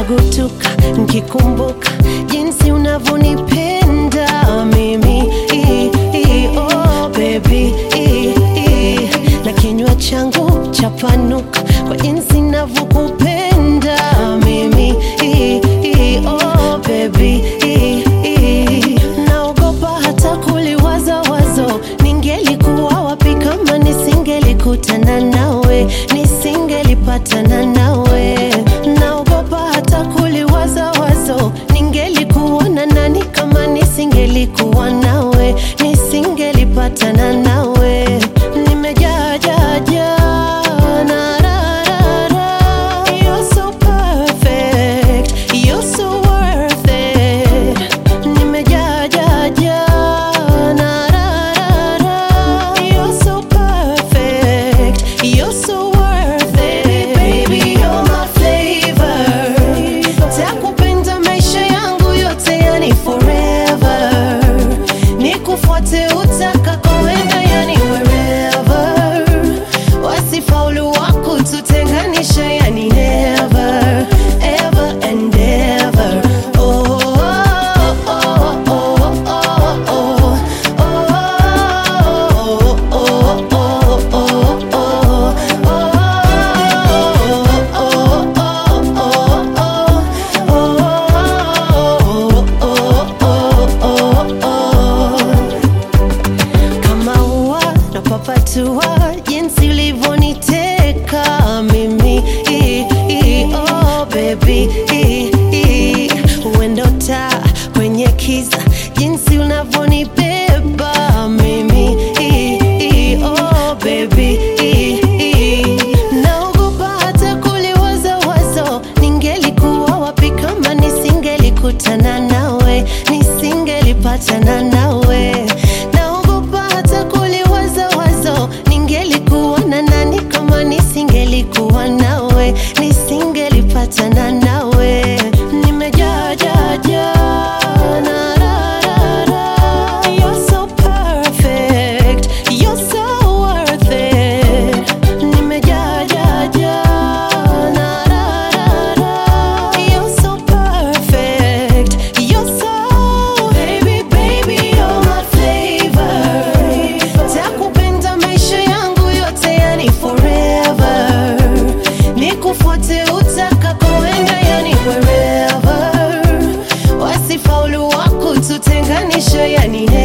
napukutuka nkikumbuka jinsi unavyonipenda mimi I, I, oh, baby I, I. na kinywa changu chapanuka kwa jinsi navyokupenda mimi I, I, oh, baby I, I. naogopa hata kuliwaza wazo ningelikuwa wapi kama nisingelikutana nawe nisingelipatana nawe naogopa hata kuliwaza wazo ningelikuwa na nani kama nisingelikuwa nawe nisingelipatana nawe nimejaa jaa jaa na ra ra ra you're so perfect you're so worth it nimejaa jaa jaa na ra ra ra you're so perfect you're so worth it baby you're my flavor takupenda maisha yangu yote yani forever nikufuate utakakoenda yani wherever wasifaulu wako tutenganisha yani never ever and ever oh, oh, oh, oh, oh, oh, oh, oh, oh, oh, kama ua napapatua jinsi ulivyoniteka mimi I, I, oh, baby I, I. uendo taa kwenye kiza jinsi unavyonibeba mimi I, I, oh, baby I, I. naogopa hata kuliwaza wazo ningelikuwa wapi kama nisingelikutana nawe nisingelipatana nawe naogopa hata kuliwaza wazo ningelikuwa na nani kama nisingelikuwa nawe nisingelipatana nawe nimejaa jaa jaa na ra ra ra you're so perfect you're so worth it nimejaa jaa jaa na ra ra ra you're so perfect you're so baby baby you're my flavor takupenda maisha yangu yote yani forever nikufuate utakakoenda yani wherever wasifaulu wako tutenganisha yani